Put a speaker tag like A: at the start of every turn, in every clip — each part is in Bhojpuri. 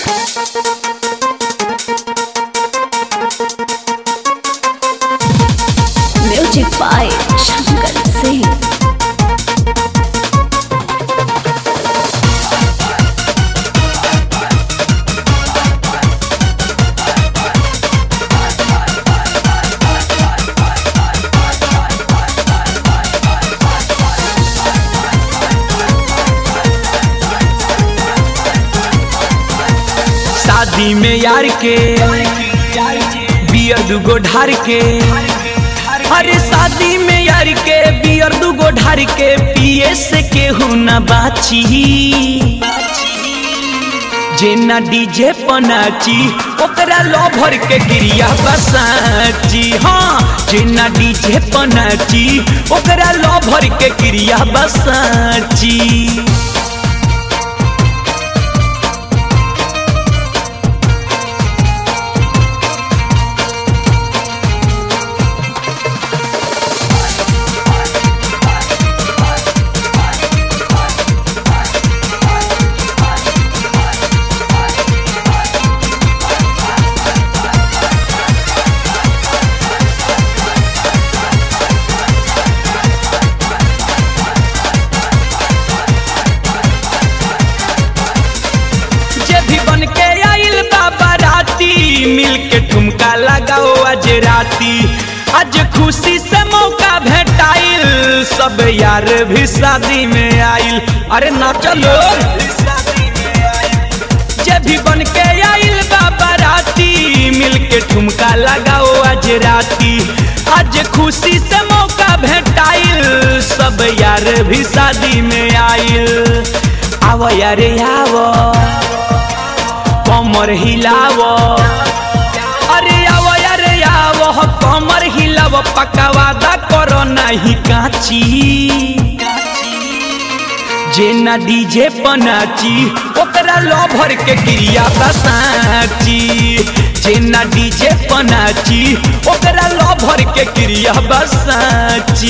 A: म्यूजिक बाय शंकर सिंह
B: शादी में यार के बियर दुगो ढार के अरे शादी में यार के बियर दुगो ढार के पिए से केहू न बाची जेना डीजे पनाची ओकरा लभर के गिरिया बसाची हाँ जेना डीजे पनाची ओकरा लभर के गिरिया बसाची जे भी बन के आइल बाबा राती मिल के ठुमका लगाओ आज राती आज खुशी से मौका भेटाइल सब यार भी शादी में आइल अरे ना चलो जे भी बन के आइल बाबा राती मिल के ठुमका लगाओ आज राती आज खुशी से मौका भेटाइल सब यार भी शादी में आइल आवो यारे आवो कमर हिलाव अरे आव अरे आव कमर हिलाव पक्का वादा करो नहीं काची जेना डीजे पनाची ओकरा लभर के क्रिया बसाची जेना डीजे पनाची ओकरा लभर के क्रिया बसाची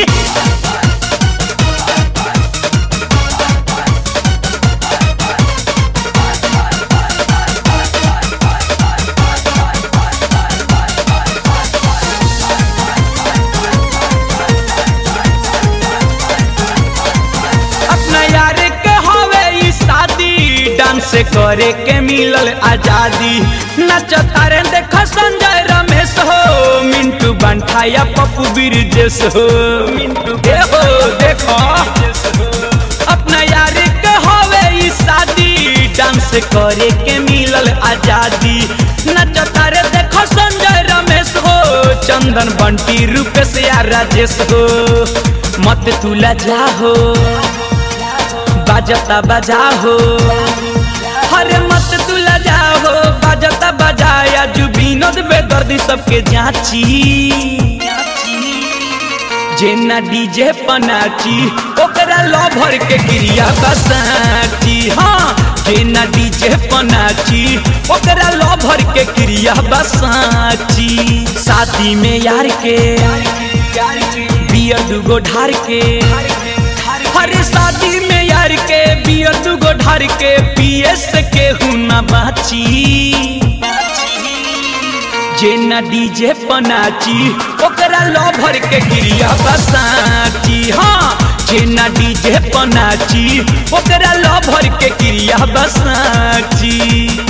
B: अपना यार के हवे ई शादी डांस करे के मिलल आजादी नचता रे देख संजय रमेश हो मिंटू बंठा या पप्पू बिरजेश हो मिंटू के हो देखो अपना यार के हवे ई शादी डांस करे के मिलल आजादी नचता रे देखो संजय रमेश हो चंदन बंटी रूपेश या राजेश हो मत तुला जा हो बाजता बजा हो हरे मत तुला जा हो बाजता बजाया जू विनोद बेदर्दी सबके जाची जेना डीजे पनाची ओकरा लभर के क्रिया बसाची हाँ जेना डीजे पनाची ओकरा लभर के क्रिया बसाची शादी में यार के बियर दुगो ढार के हरे शादी में यार के बियर दुगो ढार के पिए से केहू न बाची जेना डीजे पनाची ओकरा लभर के क्रिया बसाची हाँ जेना डीजे पनाची ओकरा लभर के क्रिया बसाची